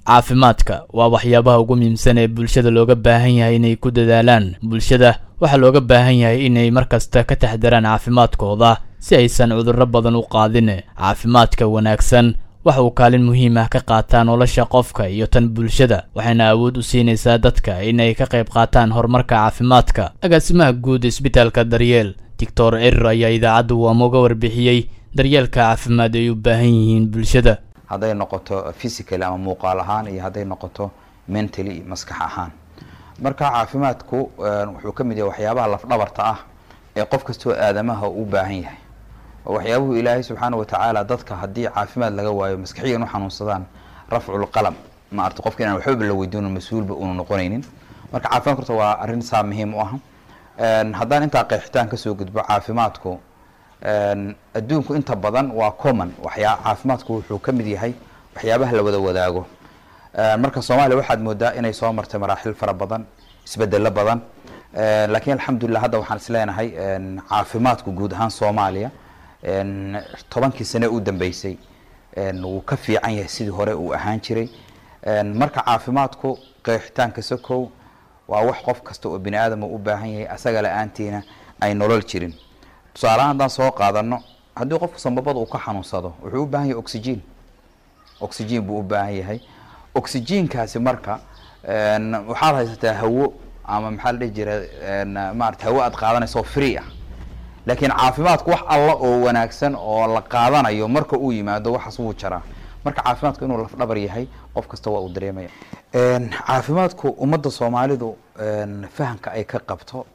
caafimaadka waa waxyaabaha ugu muhiimsan ee bulshada looga baahan yahay inay ku dadaalaan bulshada waxaa looga baahan yahay inay markasta ka taxdaraan caafimaadkooda si aysan cudurro badan u qaadin caafimaadka wanaagsan waxa uu kaalin muhiim ah ka qaataa nolosha qofka iyo tan bulshada waxayna awood u siinaysaa dadka inay ka qayb qaataan horumarka caafimaadka agaasimaha guud isbitaalka daryeel doctor erir ayaa idaacaddu waama uga warbixiyey daryeelka caafimaad ay u baahan yihiin bulshada hadday noqoto physically ama muuqaal ahaan iyo hadday noqoto mentally maskax ahaan marka caafimaadku wuxuu ka mid yahay waxyaabaha lafdhabarta ah ee qof kastoo aadamaha u baahan yahay oo waxyaabuhu ilaahay subxaana watacaala dadka haddii caafimaad laga waayo maskaxiyan u xanuunsadaan rafculqalam ma arta qofka inaan waxbaba la weydiino mas-uulba uunu noqonaynin marka caafimaadku horta waa arrin saa muhiim u ah haddaan intaa qeexitaan kasoo gudbo caafimaadku adduunku inta badan waa common waxyaa caafimaadku wuxuu ka mid yahay waxyaabaha la wada wadaago marka soomaaliya waxaad moodaa inay soo martay maraaxil fara badan isbedelo badan laakiin alxamdulilah hadda waxaan isleenahay caafimaadku guud ahaan soomaaliya tobankii sane u dambeysay wuu ka fiican yahay sidii hore uu ahaan jiray marka caafimaadku qeexitaanka sokow waa wax qof kasta oo bini aadam u baahan yahay asaga la-aantiina ay nolol jirin tusaalahaan haddaan soo qaadano haddii qofku sambabada uu ka xanuunsado wuxuu u baahan yahay oxygen oxygen buu u baahan yahay oxygenkaasi marka waxaad haysataa hawo ama maxaa la dhihi jira maarata hawo aad qaadanaysa oo free ah laakiin caafimaadku wax alla oo wanaagsan oo la qaadanayo marka uu yimaado waxaas wuu jaraa marka caafimaadku inuu lafdhabar yahay qof kasta waa uu dareemaya caafimaadku ummadda soomaalidu fahamka ay ka qabto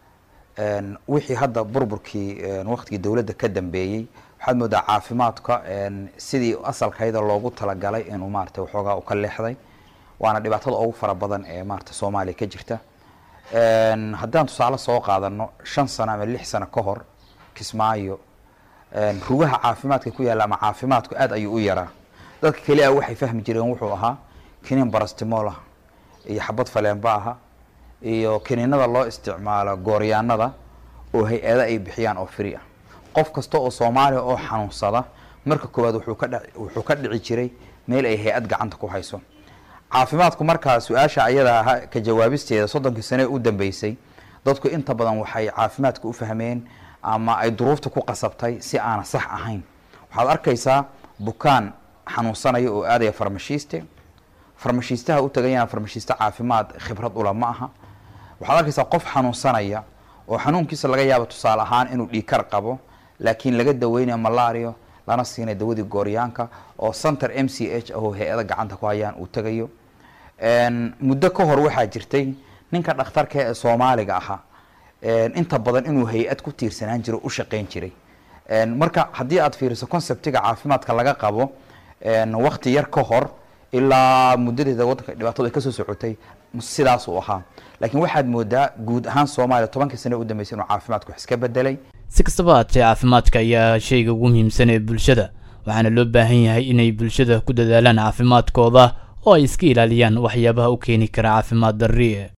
wixii hadda burburkii waktigii dowladda ka dambeeyey waxaad moodaa caafimaadka sidii asalkayda loogu talagalay inuu maarata waxoogaa u ka leexday waana dhibaatada ugu fara badan ee maarata soomaaliya ka jirta haddaan tusaale soo qaadano shan sano ama lix sano ka hor kismaayo rugaha caafimaadka ku yaalla ama caafimaadku aad ayuu u yaraa dadka keli a waxay fahmi jireen wuxuu ahaa kiniin barastimool ah iyo xabad faleenba aha iyo kiniinada loo isticmaalo gooryaanada oo hay-ada ay bixiyaan oo free ah qof kasta oo soomaaliya oo xanuunsada marka koowaad wuxuu ka dh wuxuu ka dhici jiray meel ay hay-ad gacanta ku hayso caafimaadku markaa su-aasha ayada aha ka jawaabisteeda soddonkii sane u dambeysay dadku inta badan waxay caafimaadka u fahmeen ama ay duruufta ku qasabtay si aana sax ahayn waxaad arkaysaa bukaan xanuunsanaya oo aadaya farmashiiste farmashiistaha u tagayana farmashiiste caafimaad khibrad ula ma aha waxaad arkaysaa qof xanuunsanaya oo xanuunkiisa laga yaabo tusaale ahaan inuu dhiikar qabo laakiin laga daweynayo malario lana siinay dawadii gooryaanka oo center m c h ahoo hay-ada gacanta ku hayaan uu tagayo muddo ka hor waxaa jirtay ninka dhakhtarka ee soomaaliga ahaa inta badan inuu hay-ad ku tiirsanaan jiro u shaqeyn jiray marka haddii aad fiiriso conceptiga caafimaadka laga qabo wakti yar ka hor ilaa muddadeeda waddanka dhibaatadu ay kasoo socotay sidaasuu ahaa laakiin waxaad moodaa guud ahaan soomaaliya tobankii sane u dambeysay inuu caafimaadku wax iska bedelay si kastaba haatee caafimaadka ayaa shayga ugu muhiimsan ee bulshada waxaana loo baahan yahay inay bulshada ku dadaalaan caafimaadkooda oo ay iska ilaaliyaan waxyaabaha u keeni kara caafimaad darri